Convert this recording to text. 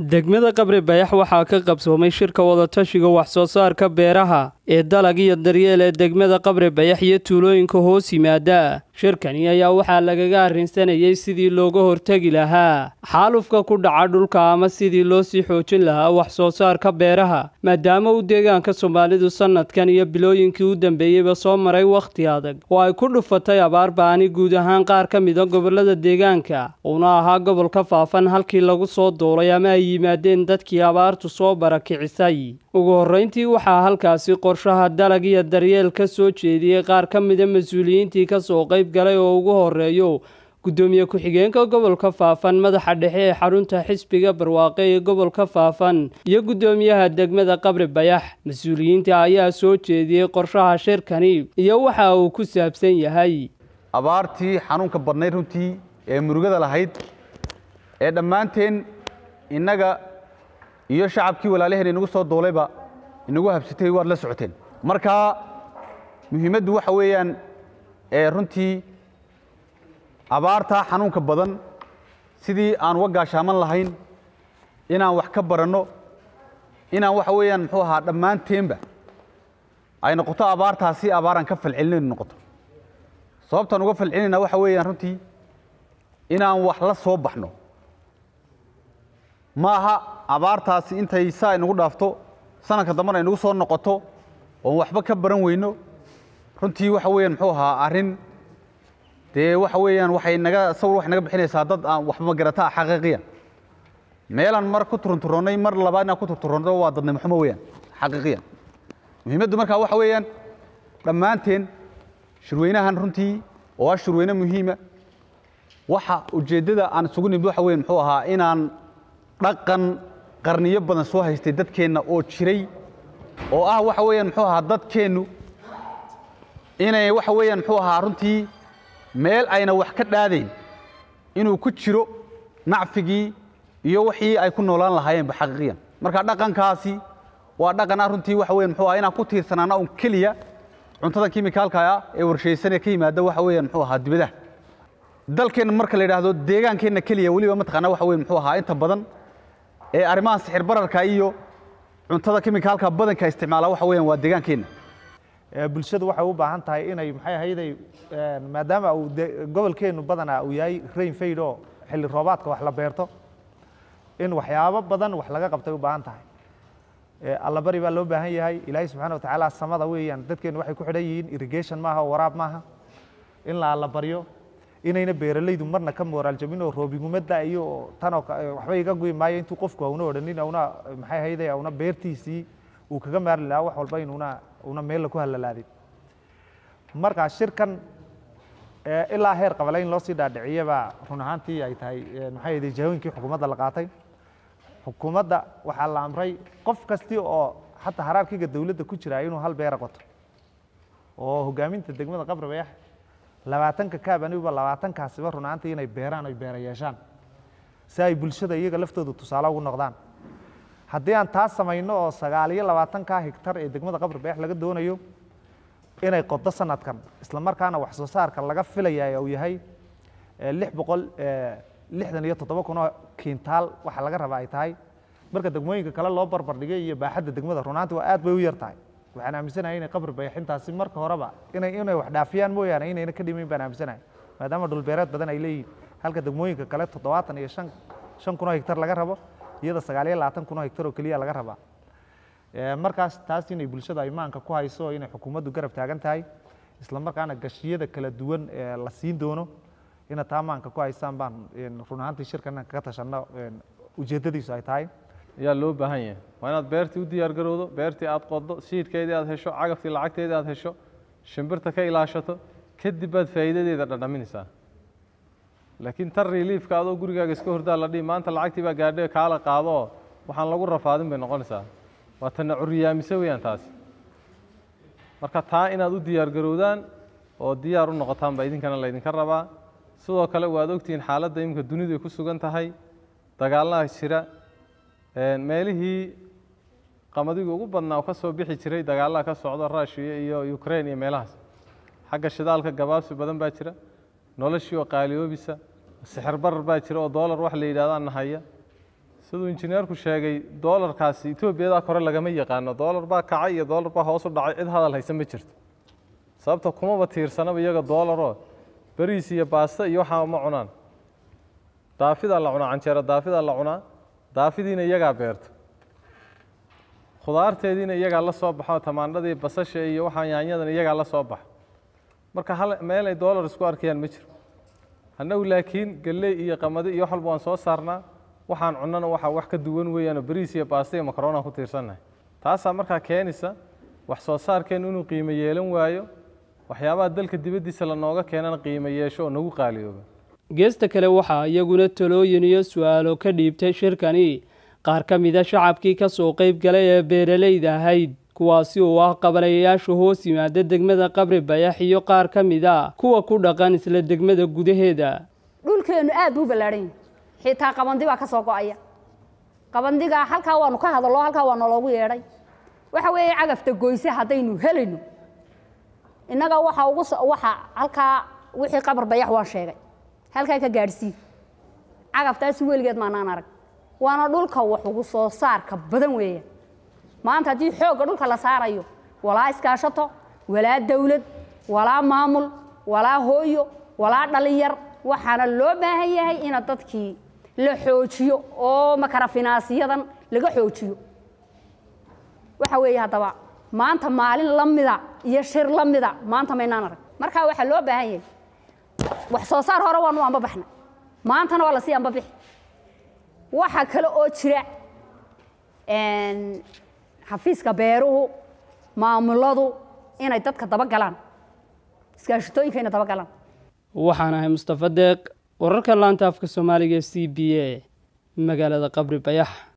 degmada qabri bayax waxaa ka qabsoomay shirka wadatashiga wax-soo saarka beeraha ee dalag iyo daryeel ee degmada qabri bayax iyo tuulooyinka hoos yimaada shirkani ayaa waxaa lagaga arrinsanayay sidii looga hortegi lahaa xaalufka ku dhaca dhulka ama sidii loo sii xoojin lahaa wax-soo saarka beeraha maadaama uu deegaanka soomaalidu sannadkan iyo bilooyinkii u dambeeyeyba soo maray wakhti adag oo ay ku dhufatay abaar ba'ani guud ahaan qaar ka mida gobollada deegaanka uuna ahaa gobolka faafan halkii lagu soo duulay ama ay yimaadeen dadkii abaartu soo barakicisay ugu horrayntii waxaa halkaasi qorshaha dalag iyo daryeel ka soo jeediyey qaar ka mida mas-uuliyiintii ka soo qayb galay oo ugu horreeyo guddoomiye ku-xigeenka gobolka faafan madaxa dhexe ee xarunta xisbiga barwaaqe ee gobolka faafan iyo guddoomiyaha degmada qabri bayax mas-uuliyiinta ayaa soo jeediyey qorshaha shirkani iyo waxa uu ku saabsan yahay abaartii xanuunka badnayd runtii ee murugada lahayd ee dhammaanteen innaga iyo shacabkii walaalaheen inagu soo doolayba inagu habsatay waad la socoteen marka muhiimaddu waxa weeyaan ee runtii abaartaa xanuunka badan sidii aan uga gaashaaman lahayn inaan wax ka baranno inaan waxa weeyaan muxuu ahaa dhammaanteenba ay noqoto abaartaasi abaaraan ka falcelinaynu noqoto sababtaan uga falcelinayna waxa weeyaan runtii inaan wax la soo baxno ma aha abaartaasi intay saa inagu dhaafto sanadka dambana inagu soo noqoto oon waxba ka baran weyno runtii waxa weeyaan muxuu ahaa arrin dee waxa weeyaan waxay naga sawir waxay naga bixinaysaa dad aan waxba garata ah xaqiiqiyan meelaan mar ku turunturoonnay mar labaad inaan ku turturonno waa dadnimo xumo weeyaan xaqiiqiyan muhiimaddu markaa waxa weeyaan dhammaanteen shirweynahan runtii oo ah shirweyne muhiima waxa ujeeddada aan isugu nimid waxa weyan muxuu ahaa inaan dhaqan qarniyo badan soo haystay dadkeenna oo jiray oo ah waxa weeyaan muxuu ahaa dadkeennu inay waxa weeyaan muxuu ahaa runtii meel ayna wax ka dhaadayn inuu ku jiro nacfigii iyo wixii ay ku noolaan lahaayeenba xaqiiqiyan marka dhaqankaasi waa dhaqan ah runtii waxa weyan muxuu ahaa inaan ku tiirsanaana un keliya cuntada kimikaalka ah ee warshaysanee ka yimaada waxa weeyaan muxuu ahaa dibadaha dalkeenna marka la yidhaahdo deegaankeenna keliya weliba mataqaana waxa weyan muxuu ahaa inta badan ee arrimaha sixir bararka iyo cuntada kimikaalka badanka isticmaala waxa weeyaan waa deegaankeenna bulshadu waxay u baahan tahay inay maxay ahayday maadaama uu gobolkeennu badanaa uu yahay rain fayd oo xilli roobaadka wax la beerto in waxyaabo badan wax laga qabtay u baahan tahay allabari baa loo baahan yahay ilaahay subxana watacaala samada weeyaan dadkeennu waxay ku xidhan yihiin irrigation maaha oo waraab maaha in la allabaryo inayna beeralaydu marna ka moraal jabin oo roobigumada iyo tanoo waxba iga guyi maayo intuu qofku auna odhanin auna maxay ahayday auna beertiisii uu kaga maarli lahaa wax walba inuuna una meella ku halalaadin marka shirkan ilaa heer qabale in loo sii dhaadhiciyabaa run ahaantii ay tahay maxay ahayday jahooyinkii xukuumadda la qaatay xukuumadda waxaa la amray qof kasti oo xataa haraarkiga dowladda ku jira inuu hal beera qoto oo hogaaminta degmada qabri bayax labaatanka kaabaniba labaatankaasiba run ahaantii inay beeraan oy beera yeeshaan si ay bulshada iyaga laftooda tusaale ugu noqdaan haddii aan taas samayno oo sagaal iyo labaatankaa higtar ee degmada qabri bayax laga doonayo inay qodo sanadkan isla markaana wax soo saarka laga filaya uu yahay lix boqol lixdan iyo toddoba kun oo kiintaal waxa laga rabaa ay tahay marka degmooyinka kale loo barbardhigay iyo baaxadda degmada runaantii waa aad bay u yar tahay waxaan aaminsanahay inay qabri bayaxintaasi marka horeba inay inay wax dhaafiyaan mooyaane inayna ka dhimayn baan aaminsanahay maadaama dhulbeereed badan ay leeyihin halka degmooyinka kale toddobaatan iyo shan shan kun oo higtar laga rabo iyada sagaal iyo labaatan kun oo higtar oo keliya laga rabaa markaas taas inay bulshada imaanka ku hayso inay xukuumaddu garab taagan tahay isla markaana gashiyada kala duwan ee la siin doono ina taa maanka ku haysaan baan run ahaantii shirkan kaga tashanno ujeeddadiisu ay tahay ayaa loo baahan yahay waa inaad beertii u diyaar garowdo beertii aad qoddo siidhkeedii aad hesho cagaftii lacagteedii aad hesho shimbirta ka ilaashato kadib baad faa'iidadeeda dhadhaminaysaa laakiin tan reliifka adoo gurigaaga iska hordaa la dhihi maanta lacagtii baa gaadhay kaala qaadoo waxaan lagu rafaadin bay noqonaysaa waa tanna curiyaamise weeyaan taasi marka taa inaad u diyaar garowdaan oo diyaar u noqotaan baa idinkana laydinka rabaa sidoo kale waad ogtihiin xaaladda iminka dunidu ay ku sugan tahay dagaallada jira meelihii qamadiga ugu badnaa oo ka soo bixi jiray dagaallada ka socdo ruushiya iyo ukraine iyo meelahaas xagga shidaalka gabaabsi badan baa jira noloshii oo qaaliyoobisa sixir barar baa jira oo doolar wax la yidhahdaa nahaya siduu injineerku sheegay doolarkaasi etoobiyada kore lagama yaqaano doolar baa kacay iyo doolar baa hoos u dhacay cid hadal haysa ma jirto sababta kumaba tiirsanaba iyaga doolaroo bariis iyo baasto iyo waxaa ma cunaan daafidaa la cunaa canjeero daafidaa la cunaa daafidiina iyagaa beerto khudaarteediina iyagaa la soo baxo tamaandhadii basasha iyo waxaa yaanyadan iyagaa la soo baxo marka hal meel ay doolar isku arkayaan ma jiro annagu laakiin galley iyo qamadi iyo wax walba waan soo saarnaa waxaan cunnana waxaa wax ka duwan weeyaanoo bariis iyo baasta iyo makaroonaan ku tiirsannahay taasaa markaa keenaysa wax soo saarkeennu inuu qiimo yeelan waayo waxyaabaha dalka dibaddiisa lanooga keenana qiimo yeesho oo nagu qaaliyooba geesta kale waxaa iyaguna talooyin iyo su-aalo ka dhiibtay shirkani qaar ka mida shacabkii ka soo qayb galay ee beeralayda ahayd kuwaasi oo ah qabalayayaasha hoos yimaada degmada qabri bayax iyo qaar ka mid a kuwa ku dhaqan isla degmada gudaheeda dhulkeennu aad buu ballaadhan yahay xitaa qabandi baa ka soo go-aya qabandigaa halkaa waanu ka hadallo halkaa waa naloogu yeedhay waxa weeye cagafta goyse haddaynu helayno innaga waxa ugu waxa halkaa wixii qabar bayax waan sheegay halkaa ka gaadhsii cagaftaasi weligeed maanaan arag waana dhulka wax ugu soo saarka badan weeya maanta haddii xoogga dhulka la saarayo walaa iskaashato walaa dawlad walaa maamul walaa hooyo walaa dhalinyar waxaana loo baahan yahay ina dadkii la xoojiyo oo makarafinaasiyadan laga xoojiyo waxa weeye haddaba maanta maalin la mida iyo shir la mida maanta maynaan arag markaa waxaa loo baahan yahay wax soo saar hore waanu anbabaxna maantana waa lasii anbabixi waxa kale oo jira xafiiska beeruhu maamuladu inay dadka dabagalaan iskaashitooyinka inay dabagalaan waxaan ahay mustafa deeq wararka laanta afka soomaaliga e c b a magaalada qabri bayax